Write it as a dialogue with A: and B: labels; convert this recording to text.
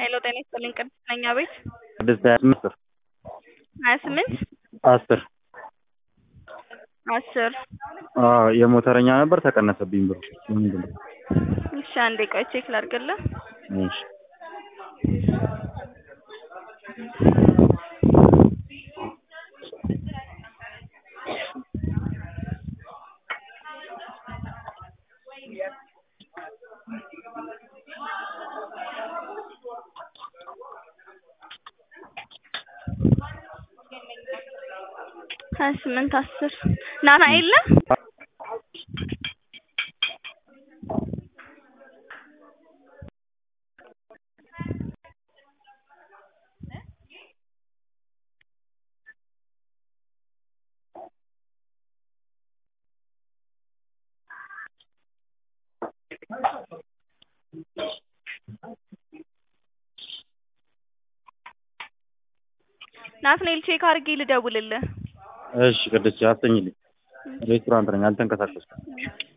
A: ሄሎ ጤና ይስጥልኝ ቅድስት ነኝ አቤት
B: ቅድስት ሀያ ስምንት
A: ሀያ ስምንት
B: አስር
A: አስር
B: አዎ የሞተረኛ ነበር ተቀነሰብኝ ብሩ ምንድን ነው
A: እሺ አንዴ ቆይ ቼክ ላድርግልህ
B: እሺ
A: ሀያ ስምንት አስር ናትናኤል ነህ ናትናኤል ቼክ አድርጌ ልደውልልህ
B: እሺ ቅድስት አስተኝልኝ ሬስቶራንት ነኝ አልተንቀሳቀስኩም